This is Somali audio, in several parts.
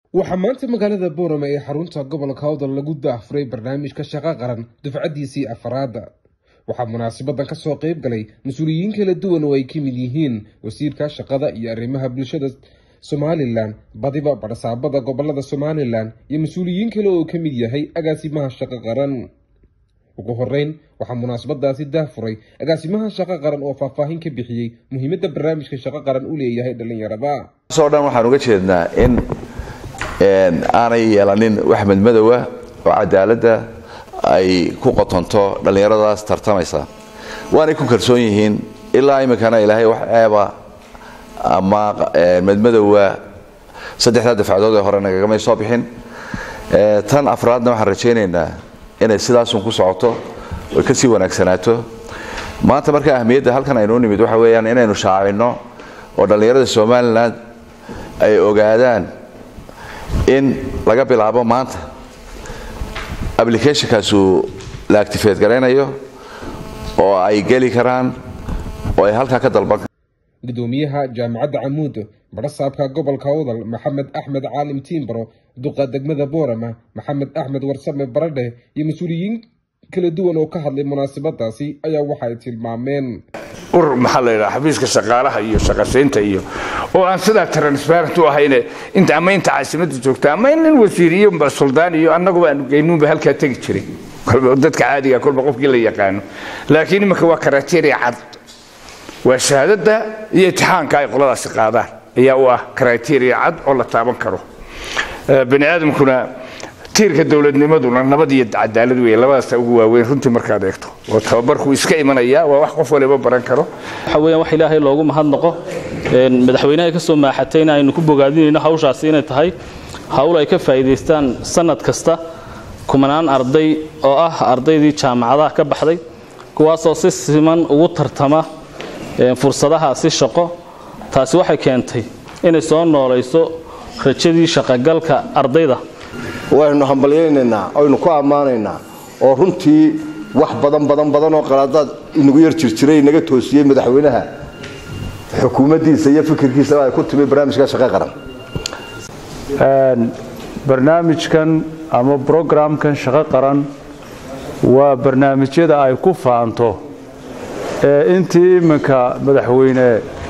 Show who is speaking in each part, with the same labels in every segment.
Speaker 1: waxaa maanta magaalada boorame ee xarunta gobolka hawdal lagu daahfuray barnaamijka shaqo qaran dufcadiisii afaraada waxaa munaasabadan kasoo qeyb galay mas-uuliyiin kala duwan oo ay ka mid yihiin wasiirka shaqada iyo arrimaha bulshada somalilan badiba barsaabada gobolada somalilan iyo mas-uuliyiin kale oo ka mid yahay agaasimaha shaqo qaran ugu horeyn waxaa munaasabadaasi daahfuray agaasimaha shaqo qaran oo faahfaahin ka bixiyey muhiimadda barnaamijka shaqo qaran u leeyahay dhallinyarada
Speaker 2: o dhan waxaan uga jeednaa in aanay yeelanin wax madmadowa oo cadaaladda ay ku qotonto dhallinyaradaas tartamaysa waanay ku kalsoon yihiin ilaa iminkana ilaahay wax eeba ama madmadowa saddexdaa dafcadood ee hore nagagamay soo bixin tan afraadna waxaan rajaynaynaa inay sidaasun ku socoto oy ka sii wanaagsanaato maanta marka ahmiyadda halkan aynuu nimid waxa weeyaan inaynu shaacino oo dhallinyarada somalilan ay ogaadaan in laga bilaabo maanta applicationkaasu la actifate garaynayo oo ay geli karaan oo ay halkaa ka dalban
Speaker 1: gudoomiyaha jaamacadda camuud barasaabka gobolka awdal maxamed axmed caalim tiimbaro duqa degmada boorama maxamed axmed warsame baradhe iyo mas-uuliyiin kala duwan oo ka hadlay munaasabadaasi ayaa waxa ay tilmaameen
Speaker 3: urur maxaa la yidhaha xafiiska shaqaalaha iyo shaqasiinta iyo oo aan sidaa transparent u ahayne inta ama inta caasimadda joogta ama nin wasiir iyo suldaan iyo annaguba aanu geynuunba halkaa tegi jiray dadka caadiga kolba qofkii la yaqaano laakiin iminka waa karateria cad waa shahaadada iyo itixaanka ay qoladaasi qaadaan ayaa u ah kriteria cad oo la taaban karo bani aadamkuna tiirka dowladnimaduna nabad iyo cadaalad wey labadaasa ugu waaweyn runtii markaad eegto oo tababarku iska imanaya waa wax qof waliba baran karo
Speaker 4: waxa weeyaan wax ilaahay loogu mahadnaqo madaxweynaha ka soo maaxatayna aynu ku bogaadinayno hawshaasi inay tahay hawl ay ka faa'iidaystaan sanad kasta kumanaan arday oo ah ardaydii jaamacadaha ka baxday kuwaasoo si siman ugu tartama fursadaha si shaqo taasi waxay keentay inay soo noolayso rajadii shaqogalka ardayda
Speaker 5: waynu hambalyaynaynaa aynu ku ammaanaynaa oo runtii wax badan badan badan oo qalaadaad inagu yar jirjiray inaga toosiyey madaxweynaha xukuumaddiisa iyo fikirkiisaba ay ku timi barnaamijka shaqo qaran
Speaker 6: barnaamijkan ama brogramkan shaqo qaran waa barnaamijyada ay ku faanto intii iminka madaxweyne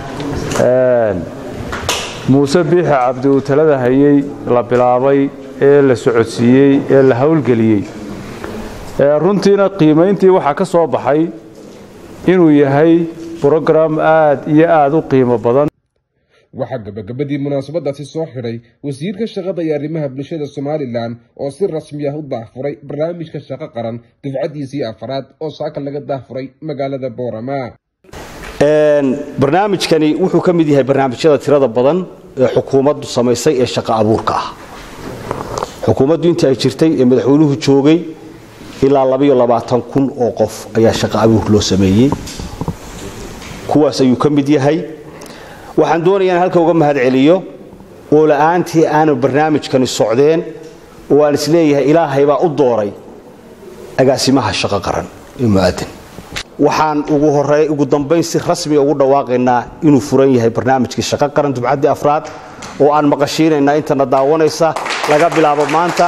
Speaker 6: muuse biixi cabdi uu talada hayey la bilaabay ee la socodsiiyey ee la howlgeliyey runtiina qiimayntii waxaa ka soo baxay inuu yahay brogram aad iyo aad u qiimo badan
Speaker 1: waxaa gabagabadii munaasabadaasi soo xidhay wasiirka shaqada iyo arrimaha bulshada somalilan oo si rasmi ah u daahfuray barnaamijka shaqo qaran dufcadiisii afaraad oo saaka laga daahfuray magaalada boorama
Speaker 7: barnaamijkani wuxuu ka mid yahay barnaamijyada tirada badan ee xukuumaddu samaysay ee shaqo abuurka ah xukuumaddu intii ay jirtay ee madaxweynuhu joogay ilaa labayo labaatan kun oo qof ayaa shaqo abuur loo sameeyey kuwaas ayuu ka mid yahay waxaan doonayaa in halka uga mahad celiyo oo la'aantii aanu barnaamijkani socdeen oo aan isleeyahay ilaahay baa u dooray agaasimaha shaqo qaran ee mu'aadan waxaan ugu horey ugu dambayn si rasmiga ugu dhawaaqaynaa inuu furan yahay barnaamijkii shaqo qaran dubcaddii afraad oo aan maqashiinaynaa intana daawanaysa laga bilaabo maanta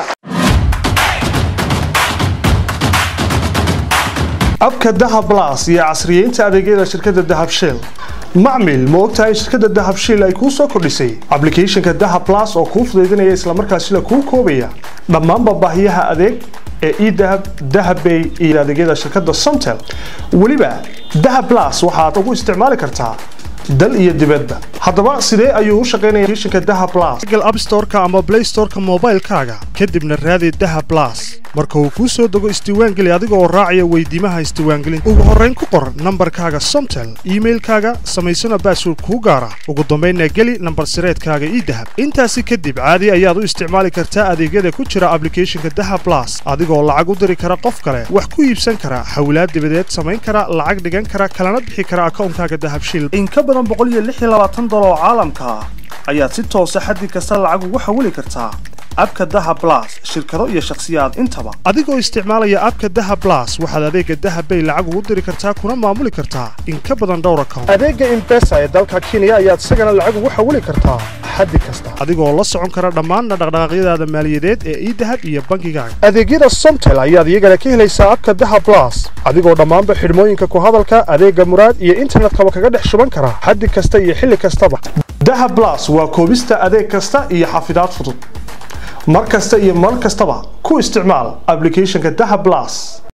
Speaker 8: abka dahab blas iyo casriyeynta adeegyada shirkadda dahab shell macmil ma ogtahay in shirkadda dahab shell ay kuu soo kordhisay ablicathonka dahab blas oo kuu fudaydinaya islamarkaasina kuu koobaya dhammaanba baahiyaha adeeg ee edahab dahabbay iyo adeegyada shirkadda somtel weliba dahab blas waxaad ugu isticmaali kartaa dal iyo dibadba haddaba sidee ayuu u shaqaynaya applicationka dahab blas google app store-ka ama play store-ka moobaylkaaga kadibna raadi dahab blas marka uu kuu soo dego isdiiwaangeli adiga oo raacaya weydiimaha isdiiwaangelinta ugu horrayn ku qor nambarkaaga somtel iimailkaaga samaysana baasword kuu gaara ugu dambaynna geli nambar sireedkaaga ii dahab intaasi kadib caadi ayaad u isticmaali kartaa adeegyada ku jira ablicathonka dahab blas adigoo lacag u diri kara qof kale wax ku iibsan kara xawlaad dibadeed samayn kara lacag dhigan kara kalana bixi kara akawnkaaga dahab shil dolar oo caalamka ah ayaad si toosa xaddi kasta lacag ugu xawili kartaa abka daha blas shirkado iyo shakhsiyaad intaba adigoo isticmaalaya abka daha blas waxaad adeega daha bay lacag ugu diri kartaa kuna maamuli kartaa in ka badan dhowr account adeega imbesa ee dalka kenya ayaad isagana lacag ugu xawili kartaa xaddi kasta adigoo la socon kara dhammaan dhaqdhaqaaqyadaada maaliyadeed ee idahab iyo bangigaaga adeegyada somtel ayaad iyagana ka helaysaa abka daha blas adigoo dhammaanba xidhmooyinka ku hadalka adeega muraad iyo internetkaba kaga dhex shuban kara xaddi kasta iyo xilli kastaba daha blas waa koobista adeeg kasta iyo xafidaad fudud mar kasta iyo mar kastaba ku isticmaal applicationka daha blas